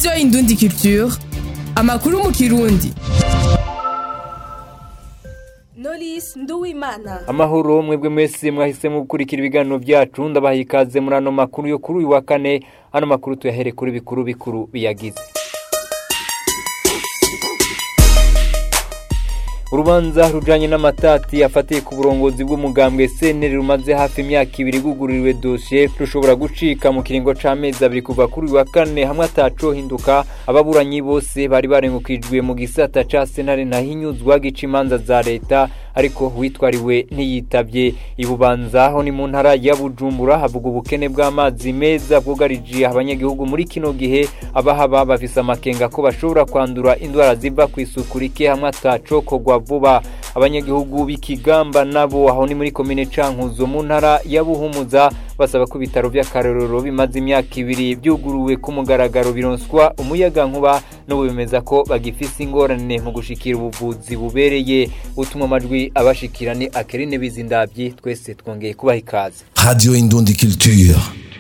radiyo indundi culture amakuru mu kirundi Knowless Nduwimana amahoro mwebwe mwese mwahisemo gukurikira ibiganiro byacu ndabaha ikaze muri ano makuru yo kuri uyu wa kane ano makuru tuyahere kuri bikuru bikuru biyagize urubanza rujanye n'amatati afatiye ku burongozi bw'umugambwe seneri rumaze hafi imyaka ibiri gugururiwe dosiye rushobora gucika mu kiringo c'amezi abiri kuva kuri uyu wa kane hamwe atacohinduka ababuranyi bose bari barengukijwe mu gisata ca senare ntahinyuzwa gica imanza za leta ariko witwariwe ntiyitavye ibubanza aho ni mu ntara ya bujumbura havuga ubukene bw'amazi meza bwugarije abanyagihugu muri kino gihe abahaba bafise amakenga ko bashobora kwandura indwara ziva ku isuku rike hamwe atacokorwa vuba abanyagihugu b'ikigamba nabo aho ni muri komine cankuzo mu ntara ya buhumuza basaba ko ibitaro vy'akarorero bimaze imyaka ibiri vyuguruwe ku mugaragaro bironswa umuyaga nkuba n'ubu bemeza ko bagifise ingorane mu gushikira ubuvuzi bubereye utuma amajwi abashikira ni akerine bizindavyi twese twongeye kubaha ikaze Radio Indundi Culture.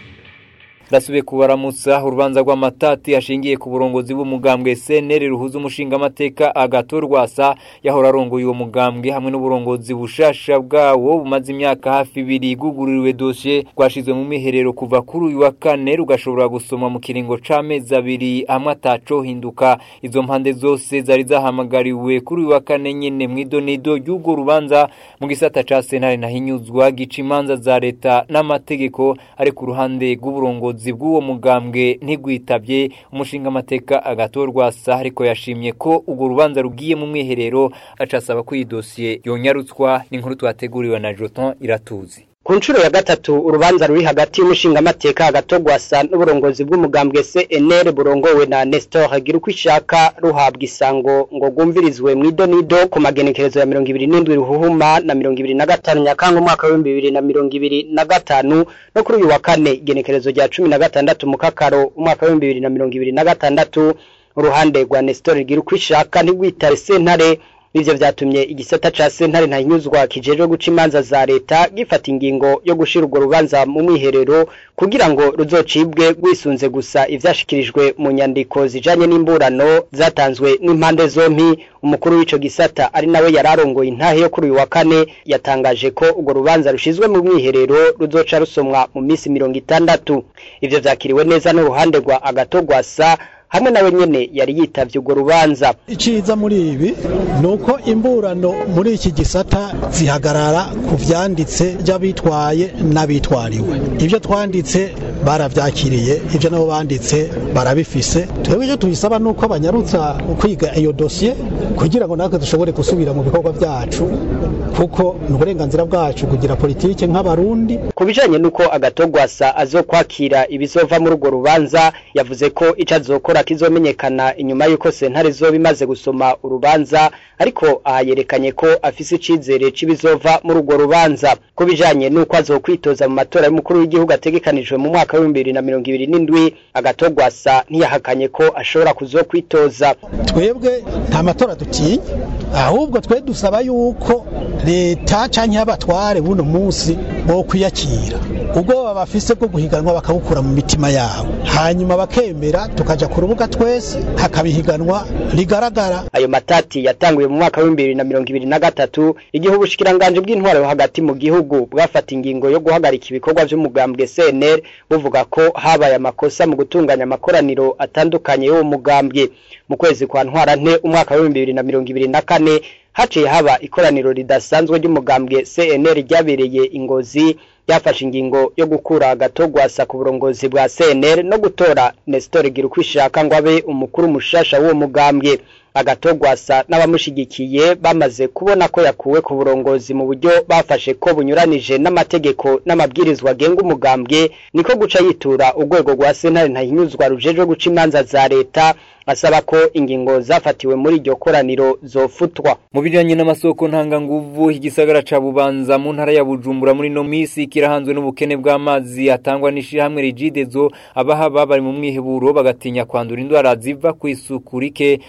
ndasubiye kubaramutsa urubanza rw'amatati ashingiye ku burongozi bw'umugambwe seneri ruhuza umushingamateka agato rwasa yahora arongoye uwo mugambwe hamwe n'uburongozi bushasha bwawo bumaze imyaka hafi ibiri igugururiwe dosiye rwashizwe mu miherero kuva kuri uyu wa kane rugashobora gusoma mu kiringo c'amezi abiri hamwe atacohinduka izo mpande zose zari zahamagariwe kuri uyu wa kane nyene mw'idonido ry'urwo rubanza mu gisata ca sentare nahinyuzwa gica imanza za leta n'amategeko ari ku ruhande rw'uburongozi ubuyobozi bw'uwo mugambwe ntigwitabye umushinga amateka agatorwa sa ariko yashimye ko urwo rubanza rugiye mu mwiherero acasaba ko iyi dosiye yonyarutswa n'inkuru twateguriwe na Joton iratuzi ku nshuro ya gatatu urubanza ruri hagati y'umushingamateka agatogwasa n'uburongozi bw'umugambwe CNL burongowe na Nestor hagira uko ishaka ruhabwa isango ngo rwumvirizwe mu idonido ku magenekerezo ya mirongo ibiri n'indwi ruhuhuma na mirongo ibiri na gatanu nyakanga umwaka w'ibihumbi bibiri na mirongo ibiri na gatanu no kuri uyu wa kane igenekerezo rya cumi na gatandatu mu kakaro umwaka w'ibihumbi bibiri na mirongo ibiri na gatandatu uruhande rwa Nestor hagira uko ishaka ntigwitare sentare Ivyo vyatumye igisata ca sentare ntahinyuzwa kijejwe guca imanza za leta gifata ingingo yo gushira urwo rubanza mu mwiherero kugira ngo ruzocibwe rwisunze gusa ivyashikirijwe mu nyandiko zijanye n'imburano zatanzwe n'impande zompi umukuru w'ico gisata ari nawe yararongoye intahe yo kuri uyu wa kane yatangaje ko urwo rubanza rushizwe mu mwiherero ruzoca rusomwa mu minsi mirongo itandatu ivyo vyakiriwe neza n'uruhande rwa agatogwasa hamwe nawe nyene yari yitavye urwo rubanza iciza muri ibi nuko imburano muri iki gisata zihagarara ku vyanditse by'abitwaye n'abitwariwe ibyo twanditse baravyakiriye ibyo nabo banditse barabifise twebwe icyo tubisaba nuko banyarutsa kwiga iyo dosiye kugira ngo natwe dushobore gusubira mu bikorwa byacu kuko ni uburenganzira bwacu kugira politike nk'abarundi ku bijanye n'uko agatogwasa azokwakira ibizova muri urwo rubanza yavuze ko ico azokora kizomenyekana inyuma y'uko sentare zoba imaze gusoma urubanza ariko aha yerekanye ko afise icizere c'ibizova muri urwo rubanza ku bijanye n'uko azokwitoza mu matora y'umukuru w'igihugu ategekanijwe mu mwaka w'ibihumbi bibiri na mirongo ibiri n'indwi agatogwasa ntiyahakanye ko ashobora kuzokwitoza twebwe nta matora dutinya ahubwo twe dusaba yuko leta canke abatware buno munsi bo kwiyakira ubwoba bafise bwo guhiganwa bakabukura mu mitima yabo hanyuma bakemera tukaja ku rubuga twese hakabihiganwa rigaragara ayo matati yatanguye mu mwaka w'ibihumbi bibiri na mirongo ibiri na gatatu igihe ubushikiranganje bw'intwaro hagati mu gihugu bwafata ingingo yo guhagarika ibikorwa vy'umugambwe CNL buvuga ko habaye amakosa mu gutunganya amakoraniro atandukanye y'uwo mugambwe mu kwezi kwa ntwarante umwaka w'ibihumbi bibiri na mirongo ibiri na kane haciye haba ikoraniro ridasanzwe ry'umugambwe CNL ryabereye ingozi yafashe ingingo yo gukura agatogwasa ku burongozi bwa CNL no gutora Nestor Girukwishaka ngo abe umukuru mushasha w'uwo mugambwe agatogwasa n'abamushigikiye bamaze kubona ko yakuwe ku burongozi mu buryo bafashe ko bunyuranije n'amategeko n'amabwirizwa agenga umugambwe niko guca yitura urwego rwa sentare ntahinyuzwa rujejwe guca imanza za leta asaba ko ingingo zafatiwe muri iryo koraniro zofutwa mu bijanye n'amasoko ntanganguvu igisagara ca bubanza mu ntara ya bujumbura muri no misi kirahanzwe n'ubukene bw'amazi atangwa n'ishirahamwe rigidezo abahaba bari mu mwiheburo bagatinya kwandura indwara ziva ku isuku rike kuko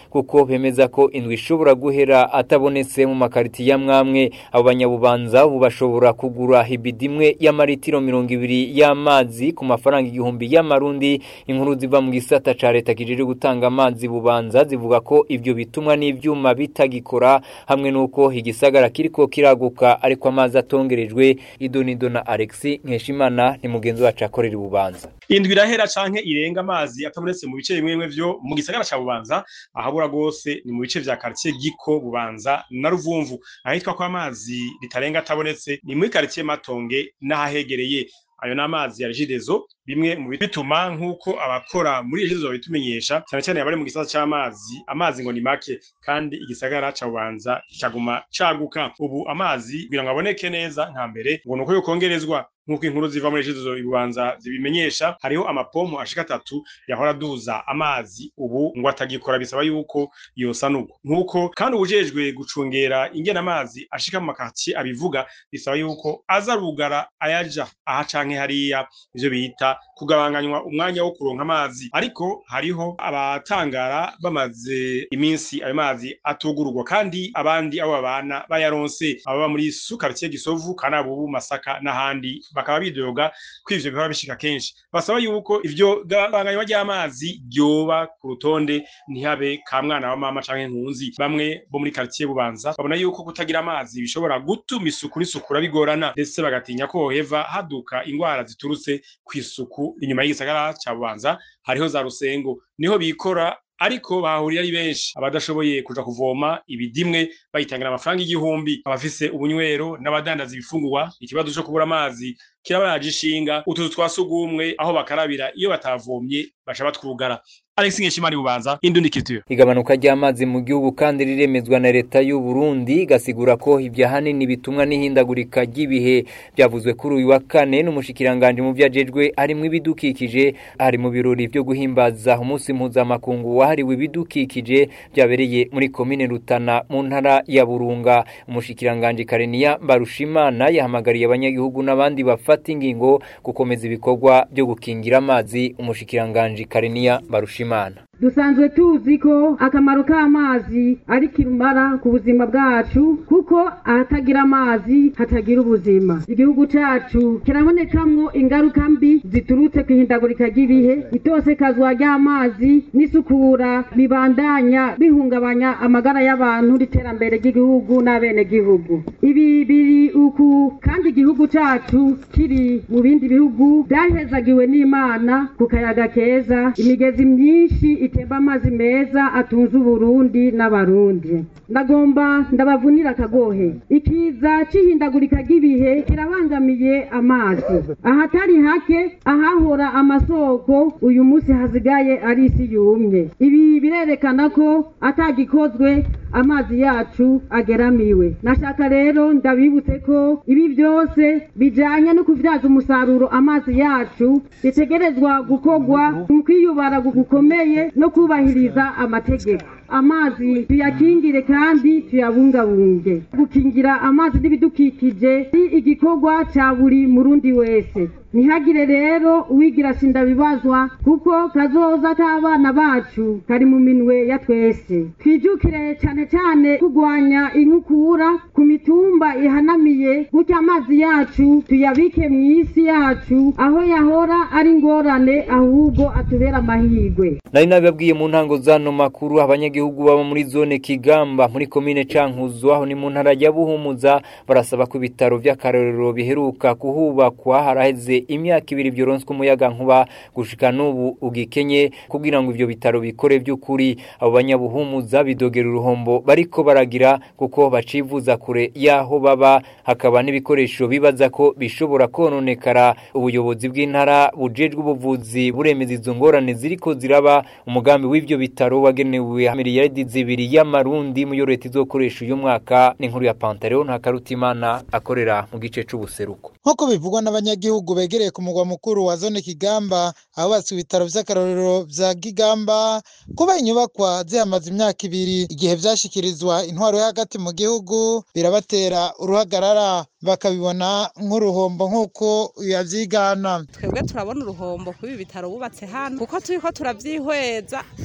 bemeza ko indwi ishobora guhera atabonetse mu makariti ya mwamwe abo banyabubanza ubu bashobora kugura hibidi imwe y'amaritiro mirongo ibiri y'amazi ku mafaranga igihumbi y'amarundi inkuru ziva mu gisata ca leta kijejwe gutanga amazi bubanza zivuga ko ivyo bitumwa n'ivyuma bitagikora hamwe n'uko igisagara kiriko kiraguka ariko amazi atongerejwe idonido na Alexis Nkeshimana ni mugenzi wacu akorera ububanza indwi irahera canke irenga amazi atabonetse mu bice bimwe bimwe vyo mu gisagara ca bubanza ahabura gose ni mu bice vya quartier giko bubanza na ruvumvu ahitwa ko amazi ritarenga atabonetse ni muri quartier matonge n'ahahegereye ayo n'amazi ya regidezo bimwe mu bituma nk'uko abakora muri regidezo babitumenyesha cyane cyane abari mu gisata c'amazi amazi ngo ni make kandi igisagara ca bubanza kikaguma caguka ubu amazi kugira ngo aboneke neza nka mbere ngo nuko yokongerezwa nk'uko inkuru ziva muri regidezo ibubanza zibimenyesha hariho amapompo ashika atatu yahora aduza amazi ubu ngo atagikora bisaba yuko yosanurwa nk'uko kandi ubujejwe gucungera ingena amazi ashika mu makati abivuga bisaba yuko aza rugara ayaja aha canke hariya ivyo bita kugabanganywa umwanya wo kuronka amazi ariko hariho abatangara bamaze iminsi ayo mazi atugururwa kandi abandi abo babana bayaronse ababa muri sukaritiye gisovu kanabubu masaka n'ahandi bakaba bidoga ko ivyo bihora bishika kenshi basaba yuko ivyo gabanganywa ry'amazi ryoba ku rutonde ntihabe ka mwana wa mama canke nkunzi bamwe bo muri quartier bubanza babona yuko kutagira amazi bishobora gutuma isuku n'isukura bigorana ndetse bagatinya ko hoheva haduka ingwara ziturutse kw'isuku inyuma y'igisagara ca bubanza hariho za rusengo niho bikora ariko bahahurira ari benshi abadashoboye kuja kuvoma ibidimwe bayitangira amafaranga igihumbi abafise ubunywero n'abadandaza ibifungurwa ikibazo co kubura amazi kirabaraje ishinga utuzu twa sugumwe aho bakarabira iyo batavomye baca batwugara Alex Nkeshimari bubanza Indundi Culture igabanuka ry'amazi mu gihugu kandi riremezwa na leta y'u Burundi gasigura ko ibya hanini bitumwa n'ihindagurika ry'ibihe byavuzwe kuri uyu wa kane n'umushikiranganje mu vyajejwe harimo ibidukikije hari mu birori byo guhimbaza umunsi mpuzamakungu wahariwe ibidukikije byabereye muri komine Rutana mu ntara ya Burunga umushikiranganje Karenia Barushimana yahamagariye abanyagihugu n'abandi bafata ingingo gukomeza ibikorwa byo gukingira amazi umushikiranganje Karenia Barushimana dusanzwe tuzi ko akamaro k'amazi ari kirumara ku buzima bwacu kuko ahatagira amazi hatagira ubuzima igihugu cacu kirabonekamwo ingaruka mbi ziturutse ku ihindagurika ry'ibihe itosekazwa ry'amazi n'isukura bibandanya bihungabanya amagara y'abantu n'iterambere ry'igihugu n'abenegihugu ibi biri uku kandi igihugu cacu kiri mu bindi bihugu vyahezagiwe n'imana ku kayaga keza imigezi myinshi itemba amazi meza atunze uburundi n'abarundi ndagomba ndabavunira akagohe ikiza c'ihindagurika ry'ibihe kirabangamiye amazi ahatari hake ahahora amasoko uyu munsi hasigaye ari isi yumye ibi birerekana ko atagikozwe amazi yacu ageramiwe nashaka rero ndabibutse ko ibi byose bijanye no kuvyaza umusaruro amazi yacu bitegerezwa gukorwa mu kwiyubara gukomeye no kubahiriza amategeko amazi tuyakingire kandi tuyabungabunge gukingira amazi n'ibidukikije ni igikorwa ca buri murundi wese ntihagire rero uwigira sindabibazwa kuko kazoza k'abana bacu kari mu minwe ya twese twijukire cane cane kurwanya inkukura ku mitumba ihanamiye gutya amazi yacu tuyabike mw'isi yacu aho yahora ari ingorane ahubwo atubera amahirwe nari nabibabwiye mu ntango zano makuru abanyagihugu baba muri zone Kigamba muri komine Cankuzo aho ni mu ntara ya Buhumuza barasaba ko ibitaro vy'akarorero biheruka kuhubakwa haraheze imyaka ibiri byoronswe umuyaga nkuba gushika n'ubu ugikenye kugira ngo ivyo bitaro bikore by'ukuri abo banyabuhumuza bidogera uruhombo bariko baragira kuko bacivuza kure yaho baba hakaba n'ibikoresho bibaza ko bishobora kononekara ubuyobozi bw'intara bujejwe ubuvuzi buremeza izo ngorane ziriko ziraba umugambi w'ivyo bitaro wagenewe miliyaridi zibiri y'amarundi mu leta izokoresha uyu mwaka n'inkuru ya Pantaleo Ntakarutimana akorera mu gice c'ubuseruko nk'uko bivugwa n'abanyagihugu begereye ku mugwa mukuru wa zone Kigamba ahubatswe ibitaro vy'akarorero vya Kigamba kuba inyubakwa zihamaze imyaka ibiri igihe vyashikirizwa intwaro yo hagati mu gihugu birabatera uruhagarara bakabibona nk'uruhombo nk'uko yavyigana twebwe turabona uruhombo kuba ibitaro bubatse hano kuko turiko turavyihweza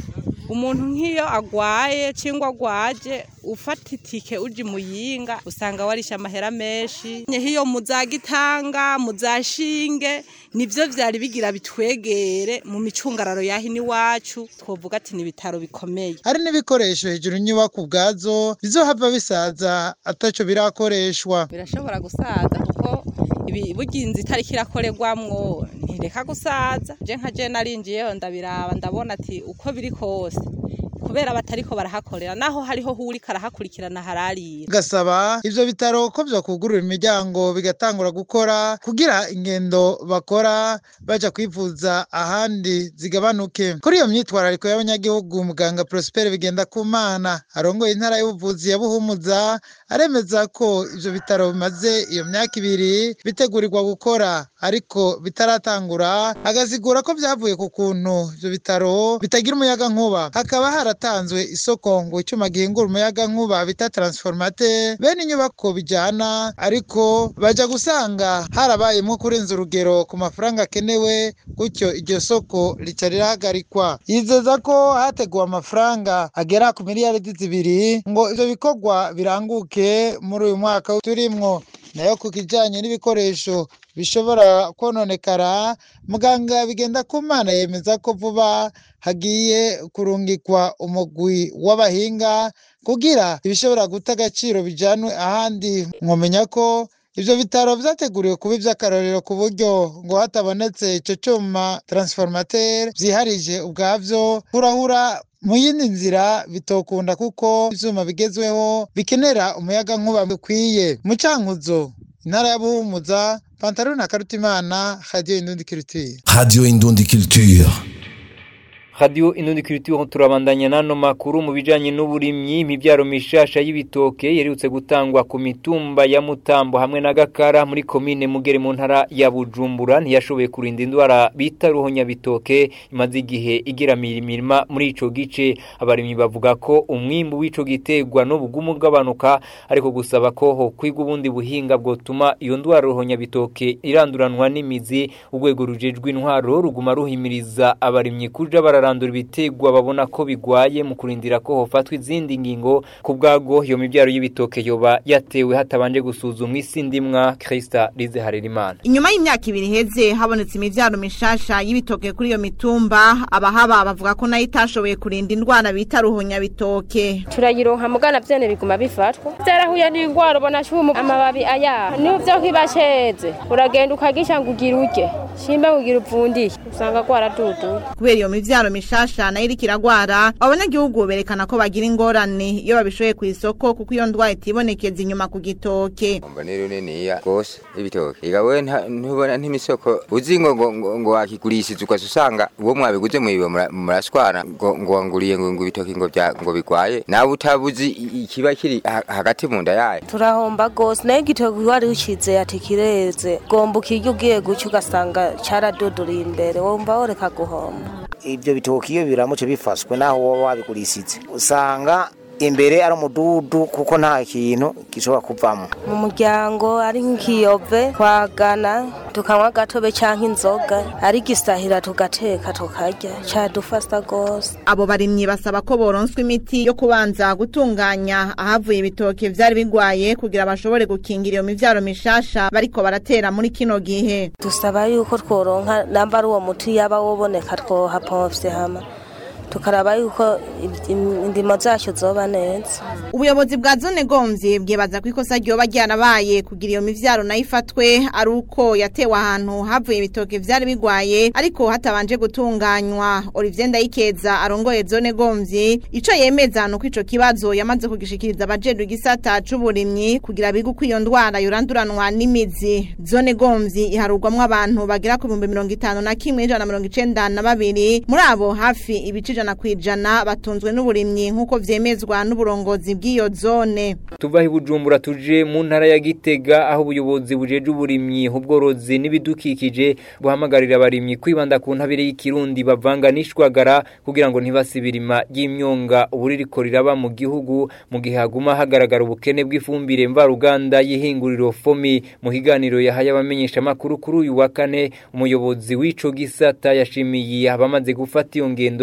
umuntu nk'iyo agwaye cyangwa agwaje ufata itike uje muyinga usanga warisha amahera menshi nk'iyo muzagitanga muzashinge nivyo vyari bigira bitwegere mu micungararo yahi n'iwacu twovuga ati ni ibitaro bikomeye hari n'ibikoresho hejuru inyubako ubwazo bizohava bisaza ataco birakoreshwa birashobora gusaza kuko ibi burya inzu itariko irakorerwamwo ntireka gusaza je nka je narinjiyeho ndabiraba ndabona ati uko biri kose kubera batariko barahakorera naho hariho hurika arahakurikirana hararira gasaba ivyo bitaro ko vyokugurura imiryango bigatangura gukora kugira ingendo bakora baja kwivuza ahandi zigabanuke kuri iyo myitwarariko y'abanyagihugu muganga Prosper bigenda kumana arongoye intara y'ubuvuzi ya Buhumuza aremeza ko ivyo bitaro bimaze iyo myaka ibiri bitegurirwa gukora ariko bitaratangura agasigura ko vyavuye ku kuntu ivyo bitaro bitagira umuyaga nkuba hakaba haratanzwe isoko ngo icuma gihingura umuyaga nkuba bita transformateur bene inyubako bijana ariko baja gusanga harabayemo kurenza urugero ku mafaranga akenewe gutyo iryo soko rica rirahagarikwa yizeza ko hateguwe amafaranga agera ku miliyaridi zibiri ngo ivyo bikorwa biranguke muri uyu mwaka turimwo nayo ku kijanye n'ibikoresho bishobora kononekara muganga bigenda ku mana yemeza ko vuba hagiye kurungikwa umugwi w'abahinga kugira ibishobora guta agaciro bijanwe ahandi mwomenya ko ivyo bitaro vyateguriwe kuba ivy'akarorero ku buryo ngo hatabonetse ico cuma transformateur vyiharije ubwavyo hurahura mu yindi nzira bitokunda kuko ivyuma bigezweho bikenera umuyaga nkuba bikwiye mu cankuzo intara ya buhumuza pantaro na karutimana radio indundi culture Radio Indundi Culture. Radio Inundi Culture turabandanya nano makuru mu bijanye n'uburimyi imibyaro mishasha y'ibitoke yerutse gutangwa ku mitumba ya Mutambo hamwe na Gakara muri komine Mugere mu ntara ya Bujumbura ntiyashoboye kurinda indwara bita ruhonya bitoke imaze igihe igiramira imirima muri ico gice abarimyi bavuga ko umwimbu w'ico gitegwa n'ubugumu bw'abanuka ariko gusaba ko ho kwiga ubundi buhinga bwotuma iyo ndwara ruhonya bitoke iranduranwa n'imizi urwego rujejwe intwaro ruguma ruhimiriza abarimyi kuja bara bararandura ibitegwa babona ko bigwaye mu kurindira ko hofatwa izindi ngingo ku bwago iyo mibyaro y'ibitoke yoba yatewe hatabanje gusuzumwa isi ndimwa Krista Lize Harerimana inyuma y'imyaka ibiri heze habonetse imivyaro mishasha y'ibitoke kuri iyo mitumba abahaba bavuga ko nayo itashoboye kurinda indwara bita ruhunya bitoke turayironka mugana vyene biguma bifatwa vyarahuye n'ingwara ubona cumu amababi aya niho vyo kibasheze uragenda ukagisha ngo ugira urye shimba ngo ugira upfundiye usanga gwaraduduye kubera iyo mivyaro mishasha nayo iriko iragwara abanyagihugu berekana ko bagira ingorane iyo babishoye ku isoko kuko iyo ndwara itibonekeza inyuma ku gitoke umva ni runiniya rwose ibitoke igawe ntubona n'imisoko uzi ngo ngo ngo ngo wakigurishije ukaza usanga uwo mwabiguze mwiwe murashwana ngo ngo wanguriye ngo ngo ibitoke ngo bya ngo bigwaye nawe utabuzi ikiba kiri hagati mu nda yayo turahomba gose nayo igitoke wari ukize ati kireze gomba ukirya ugiye guca ugasanga caraduduriye imbere wumva woreka guhomba ibyo bitoki iyo biramutse bifashwe naho woba wabigurishije usanga imbere ari umududu kuko nta kintu gishobora kuvamo mu muryango ari nk'ikiyove twagana tukanywa agatobe cyangwa inzoga ari gisahira tugateka tukarya cyadufasha rwose abo barimyi basaba ko boronswa imiti yo kubanza gutunganya ahavuye ibitoki vyari bigwaye kugira bashobore gukingira iyo mivyaro mishasha bariko baratera muri kino gihe dusaba yuko tworonka namba ari uwo muti yaba woboneka twohapomvye hama tukaraba yuko indimo zacu zoba neza ubuyobozi bwa zone gomvye bwibaza ko ikosa ryoba ryarabaye kugira iyo mivyaro nayo ifatwe ari uko yatewe ahantu havuye ibitoke vyari bigwaye ariko hatabanje gutunganywa Olivier Ndayikeza arongoye zone gomvye ico yemeza nuko ico kibazo yamaze kugishikiriza abajejwe igisata c'uburimyi kugira bige uko iyo ndwara yoranduranwa n'imizi zone gomvye iharurwamwo abantu bagera ku bihumbi mirongo itanu na kimwe ijana na mirongo icenda na babiri muri abo hafi ibice ijana kwijana batunzwe n'uburimyi nk'uko vyemezwa n'uburongozi bw'iyo zone tuva i Bujumbura tuje mu ntara ya Gitega aho ubuyobozi bujeje uburimyi ubworozi n'ibidukikije buhamagarira abarimyi kwibanda ku ntabire y'ikirundi bavanga n'ishwagara kugira ngo ntibasibirima y'imyonga ubuririko riraba mu gihugu mu gihe haguma hagaragara ubukene bw'ifumbire mvaruganda y'ihinguriro fomi mu higaniro yahaye abamenyesha makuru kuri uyu wa kane umuyobozi w'ico gisata yashimiye abamaze gufata iyo ngendo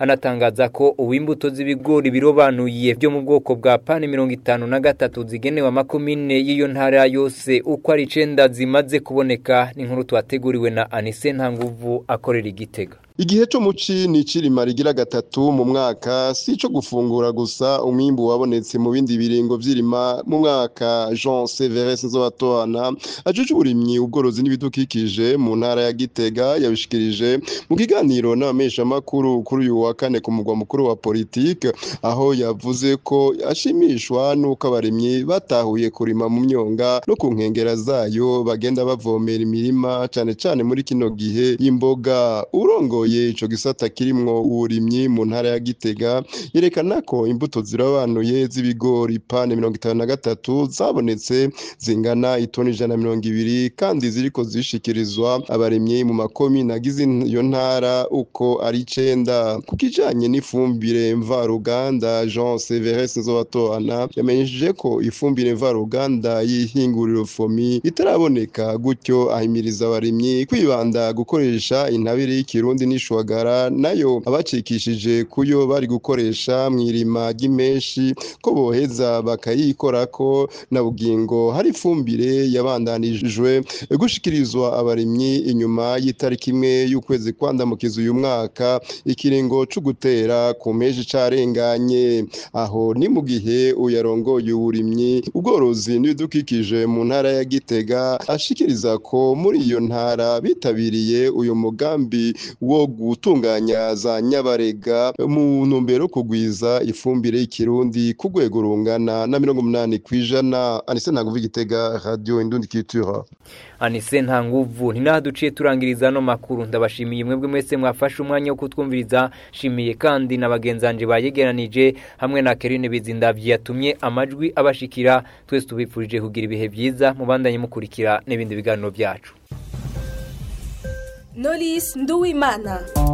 anatangaza ko uwimbuto z'ibigori birobanuye byo mu bwoko bwa pani mirongo itanu na gatatu zigenewe amakomine y'iyo ntara yose uko ari icenda zimaze kuboneka n'inkuru twateguriwe na Anise Ntanguvu akorera igitega Igihe cyo muci ni cirima rigira gatatu mu mwaka si ico gufungura gusa umwimbu wabonetse mu bindi biringo vy'irima mu mwaka Jean Severus Nzobatorana ajuje uburimyi ubworozi n'ibidukikije mu ntara ya Gitega yabishikirije mu kiganiro n'abamesha makuru kuri uyu wa kane ku mugwa mukuru wa politique aho yavuze ko ashimishwa nuko abarimyi batahuye kurima mu myonga no ku nkengera zayo bagenda bavomera imirima cane cane muri kino gihe y'imboga urongo uyoboye ico gisata kirimwo uburimyi mu ntara ya Gitega yerekana ko imbuto zirabanuye z'ibigori pane mirongo itanu na gatatu zabonetse zingana itoni ijana na mirongo ibiri kandi ziriko zishikirizwa abarimyi mu makomine agize iyo ntara uko ari icenda ku kijanye n'ifumbire mvaruganda Jean Severus Nzobatorana yamenyesheje ko ifumbire mvaruganda y'ihinguriro fomi itaraboneka gutyo ahimiriza abarimyi kwibanda gukoresha intabire y'ikirundi n'ishwagara nayo abacikishije kuyo bari gukoresha mw'irima ry'imenshi ko boheza bakayikorako na bugingo hari ifumbire yabandanijwe gushikirizwa abarimyi inyuma y'itariki imwe y'ukwezi kwandamukiza uyu mwaka ikiringo co gutera ku meji carenganye aho ni mu gihe uyarongoye uburimyi ubworozi n'ibidukikije mu ntara ya Gitega ashikiriza ko muri iyo ntara bitabiriye uyu mugambi wo gutunganya za nyabarega mu ntumbero yo kugwiza ifumbire y'ikirundi ku rwego rungana na mirongo umunani kw'ijana anise ntaguva igitega radio indundi culture Anise nta nguvu ninaha duciye turangiriza no makuru ndabashimiye mwebwe mwese mwafashe umwanya wo kutwumviriza shimiye kandi na bagenzanje bayegeranije hamwe na Kerine Bizindavyi yatumye amajwi abashikira twese tubifurije kugira ibihe byiza mubandanye mukurikira n'ibindi biganiro byacu Knowless Nduwimana